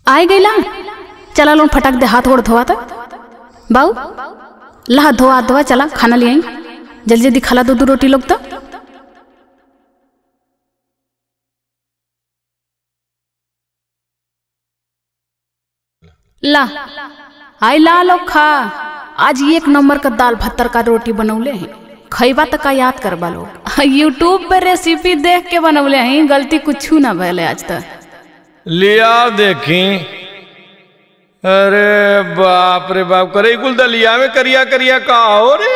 आए गईला चला लोन फटक दे हाथ गोड़ धोवा था बाऊ ला हाथ धोवा हाथ धोवा चला खाना ले आई जल्दी जल्दी खाला दो दो रोटी लोग तो ला आई ला लोग खा आज एक नंबर का दाल भत्तर का रोटी बनौले हैं खैबा तक का याद करबा लोग यूट्यूब पे रेसिपी देख के बनौले हैं गलती कुछ ना भले आज तक लिया देखी अरे बाप रे बाप करे कुल दलिया में करिया करिया का हो रे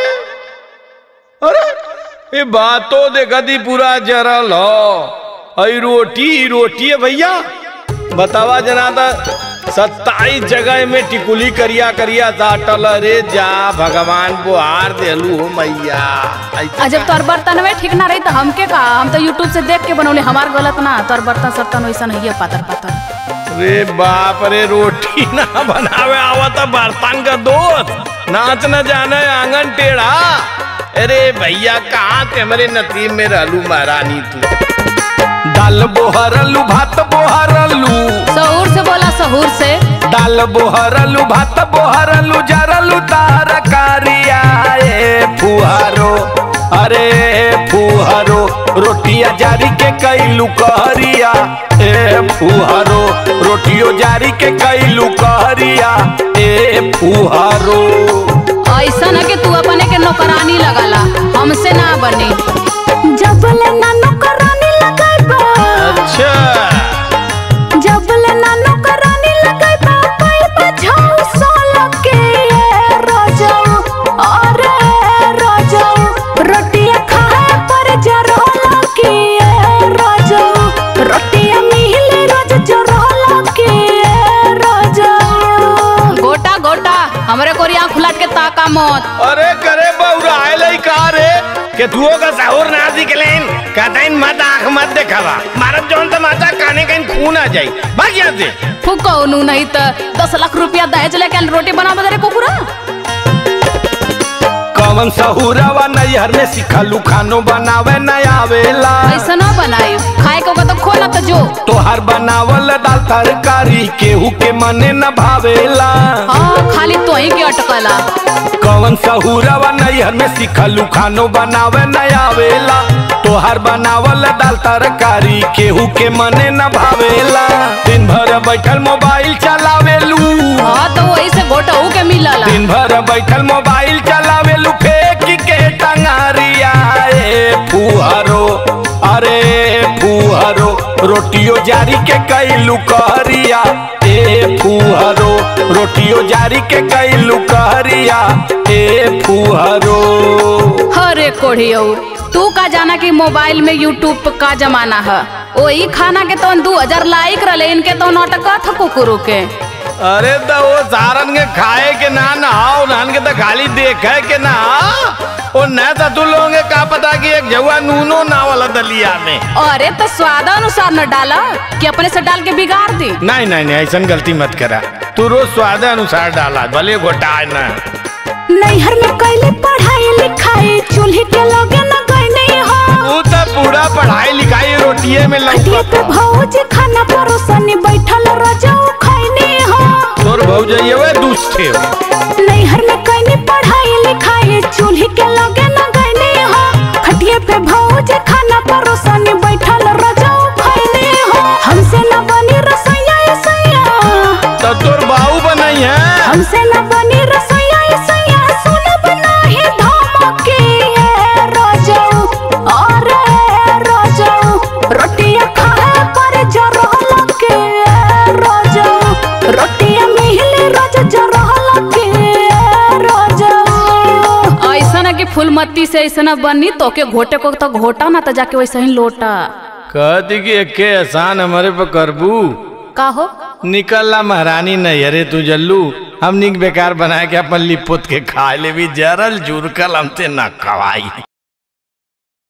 अरे ये बात तो देखा थी पूरा जरल हो अई रोटी रोटी है भैया बतावा जना था सत्ताईस जगह में टिकुली करिया करिया साटल अरे जा भगवान बुहार देलू हो मैया ऐसा आ जब तोर बर्तन में ठीक ना रही तो हमके का हम तो यूट्यूब से देख के बनौले हमार गलत ना तोर बर्तन सर्तन वैसा नहीं है पातर पातर रे बाप रे रोटी ना बनावे आवा तो बर्तन का दोस्त नाच न जाने आंगन टेढ़ा अरे भैया कहाँ ते हमारे नसीब में रहलू महारानी तू दाल बोहरलू भात बोहरलू सहूर से बोला सहूर से दाल बोहरलू भात बोहरलू जरलू तार कारिया ए फुहारो अरे फुहारो रोटिया जारी के कैलू कहरिया ए फुहारो रोटियो जारी के कैलू कहरिया ए फुहारो ऐसा ना कि तू अपने के नौकरानी लगाला हमसे ना बनी जबल ना नौकरानी लगाइबा अच्छा जबल ना नौकरानी लगाइबा पाइबा झाऊ सोल के ये रजाऊ अरे रजाऊ रोटियां खाए पर जरोला के ये रजाऊ रोटियां मिले रोज जरोला के ये रजाऊ गोटा गोटा हमरे कोरिया खुलाट के ताका मत अरे करे बौराइल का रे के तुओ का साहुर ना दिखलेन कहताइन मत आंख मत देखावा मारब जौन तमाचा काने कहीं खून आ जाई भाग यहाँ से फुको नू नहीं तो दस लाख रुपया दहेज लेके रोटी बना बदरे कुकुरा कवन सहुरवा नैहर में सिखलू खानो बनावे न आवेला ऐसा ना बनाई खाए को तो खोला तो जो तोहार बनावल दाल तरकारी केहू के मने न भावेला हाँ खाली तो ही के अटकला कवन सहुरवा नैहर में सिखलू खानो बनावे न आवेला तोहार बनावल दाल तरकारी केहू के मने न भावेला दिन भर बैठल मोबाइल चलावेलू हाँ तो वही से गोटा के मिलला दिन भर बैठल मोबाइल चलावेलू फेंक के टंगारिया ए फुहरो अरे फुहरो रोटियो जारी के कैलू कहरिया ए फुहरो रोटियो जारी के कैलू कहरिया ए फुहरो अरे कोढ़ियो तू का जाना कि मोबाइल में यूट्यूब पे का जमाना है वही खाना के तो दू हजार लाइक रहे इनके तो नाटका था कुकुरु के अरे तो वो सारन के खाए के ना नहाओ नान के तो खाली देखे के ना ओ न तो तू लोगों के का पता कि एक जवा नूनो ना वाला दलिया में अरे तो स्वाद अनुसार न डाला कि अपने से डाल के बिगाड़ दी नहीं नहीं नहीं ऐसा गलती मत करा तू रोज स्वाद अनुसार डाला भले घोटाए ना नैहर में कैले पढ़ाई लिखाई चूल्हे के लगे न गई नहीं हो तू तो पूरा पढ़ाई लिखाई रोटिए में खटिया पे लौकत भौज खाना परोसनी बैठल रजाऊ खैनी हो तोर भौजइये वे दुष्टे नैहर में कैनी पढ़ाई लिखाई चूल्हे के लगे न गईनी हो खटिया पे भौज खाना परोसनी बैठल रजाऊ खैनी हो हमसे न बनी रसोईया ए सैया तो तोर बाऊ बनाई है हमसे न बनी रसोईया ए सैया सुन बनाही धमके ये रजाऊ अरे रजाऊ रोटियां खाए पर जरहल के रजाऊ रोटियां मिले रोज जरहल के रजाऊ ऐसा ना कि फूलमत्ती से ऐसा ना बनी तो के घोटे को तो घोटा ना तो जाके वैसे ही लोटा कहती कि एक एहसान हमारे पे करबू का हो निकलला महारानी नहीं अरे तू जल्लू हम निक बेकार बना के अपन लिपुत के खा ले भी जरल जुरकल हमसे न खवाई